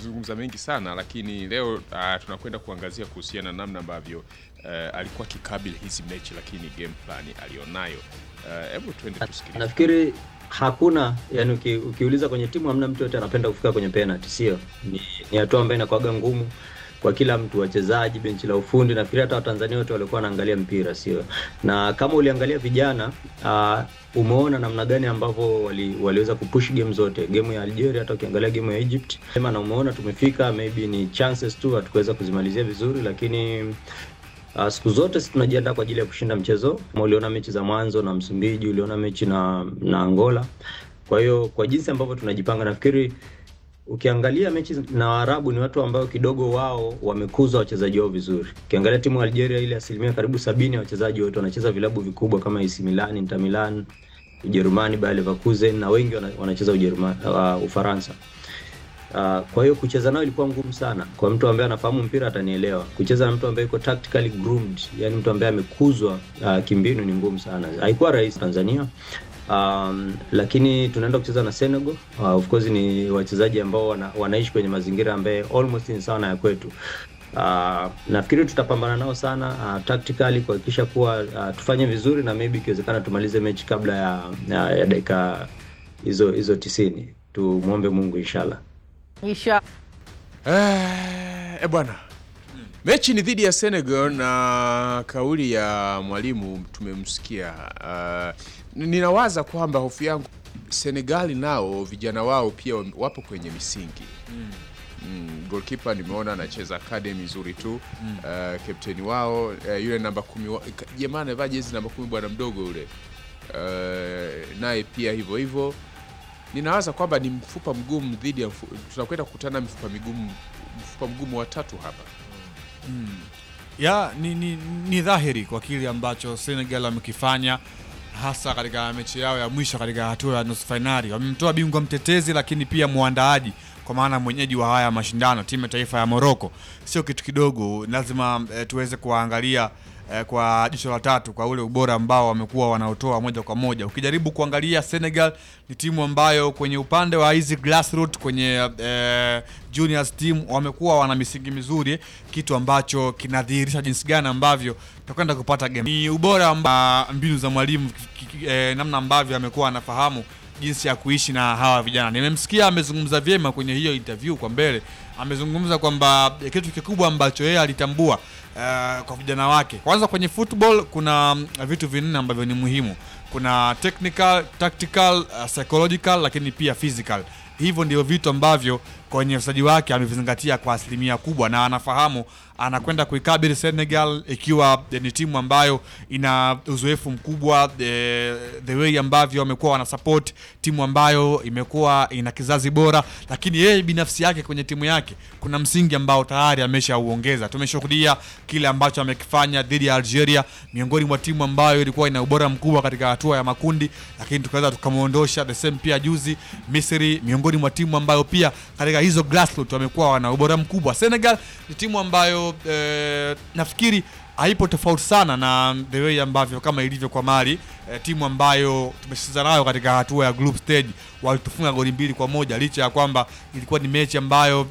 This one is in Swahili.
tumezungumza mengi sana, lakini leo uh, tunakwenda kuangazia kuhusiana na namna ambavyo uh, alikuwa akikabili hizi mechi, lakini game plan alionayo. Uh, Hebu tuende tusikilize. Nafikiri hakuna yani, uki, ukiuliza kwenye timu hamna mtu yote anapenda kufika kwenye penalty, sio? Ni, ni hatua ambayo inakuwaga ngumu kwa kila mtu, wachezaji, benchi la ufundi. Nafikiri hata Watanzania wote walikuwa wanaangalia mpira, sio? Na kama uliangalia vijana uh, umeona namna gani ambavyo wali, waliweza kupush game zote, game ya Algeria, hata ukiangalia game ya Egypt sema, na umeona tumefika, maybe ni chances tu hatukuweza kuzimalizia vizuri, lakini Uh, siku zote sisi tunajiandaa kwa ajili ya kushinda mchezo. Kama uliona mechi za mwanzo na Msumbiji, uliona mechi na na Angola. Kwa hiyo kwa jinsi ambavyo tunajipanga, nafikiri ukiangalia mechi na Waarabu ni watu ambao kidogo wao wamekuza wachezaji wao vizuri. Ukiangalia timu ya Algeria ile asilimia karibu sabini ya wachezaji wote wanacheza vilabu vikubwa kama AC Milan, Inter Milan, Ujerumani, Bayer Leverkusen na wengi wana- wanacheza Ujerumani, uh, Ufaransa. Uh, kwa hiyo kucheza nao ilikuwa ngumu sana. Kwa mtu ambaye anafahamu mpira atanielewa. Kucheza na mtu ambaye yuko tactically groomed, yani mtu ambaye amekuzwa uh, kimbinu ni ngumu sana. Haikuwa rahisi Tanzania. Um, lakini tunaenda kucheza na Senegal. Uh, of course ni wachezaji ambao wana, wanaishi kwenye mazingira ambaye almost ni sawa na ya kwetu. Uh, nafikiri tutapambana nao sana uh, tactically kuhakikisha kuwa uh, tufanye vizuri na maybe ikiwezekana tumalize mechi kabla ya, ya, ya dakika hizo hizo tisini. Tumwombe Mungu inshallah. Isha Eh, eh, bwana mechi ni dhidi ya Senegal na kauli ya mwalimu tumemsikia. Uh, ninawaza kwamba hofu yangu Senegali nao vijana wao pia wapo kwenye misingi mm. Goalkeeper nimeona anacheza academy nzuri tu mm. Uh, kapteni wao uh, yule namba kumi wa- ka- jamaa anavaa jezi namba kumi bwana mdogo yule uh, naye pia hivyo hivyo ninawaza kwamba ni mfupa mgumu dhidi ya mfu, tunakwenda kukutana mifupa migumu mfupa mgumu wa tatu hapa ya ni, ni, ni dhahiri kwa kile ambacho Senegal wamekifanya hasa katika mechi yao ya mwisho katika hatua ya nusu fainali. Wamemtoa bingwa mtetezi, lakini pia mwandaaji, kwa maana mwenyeji wa haya mashindano, timu ya taifa ya Morocco. Sio kitu kidogo, lazima eh, tuweze kuwaangalia eh, kwa jicho la tatu kwa ule ubora ambao wamekuwa wanaotoa moja kwa moja. Ukijaribu kuangalia Senegal ni timu ambayo kwenye upande wa hizi grassroots kwenye eh, juniors team wamekuwa wana misingi mizuri, kitu ambacho kinadhihirisha jinsi gani ambavyo tutakwenda kupata game. Ni ubora amba mbinu za mwalimu ki- ki- eh, namna ambavyo amekuwa anafahamu jinsi ya kuishi na hawa vijana. Nimemsikia amezungumza vyema kwenye hiyo interview kwa mbele, amezungumza kwamba eh, kitu kikubwa ambacho yeye alitambua eh, kwa vijana wake, kwanza kwenye football kuna mm, vitu vinne ambavyo ni muhimu. Kuna technical, tactical, uh, psychological lakini pia physical. Hivyo ndio vitu ambavyo kwenye uchezaji wake amevizingatia kwa asilimia kubwa, na anafahamu anakwenda kuikabili Senegal ikiwa eh, ni timu ambayo ina uzoefu mkubwa eh, the way ambavyo wamekuwa wana support timu ambayo imekuwa ina kizazi bora, lakini yeye binafsi yake kwenye timu yake kuna msingi ambao tayari ameshauongeza. Tumeshuhudia kile ambacho amekifanya dhidi ya Algeria, miongoni mwa timu ambayo ilikuwa ina ubora mkubwa katika hatua ya makundi, lakini tukaweza tukamwondosha. The same pia juzi Misri, miongoni mwa timu ambayo pia katika hizo grassroots wamekuwa wana ubora mkubwa. Senegal ni timu ambayo eh, nafikiri haipo tofauti sana na the way ambavyo kama ilivyo kwa Mali eh, timu ambayo tumecheza nayo katika hatua ya group stage walitufunga goli mbili kwa moja licha ya kwamba ilikuwa ni mechi ambayo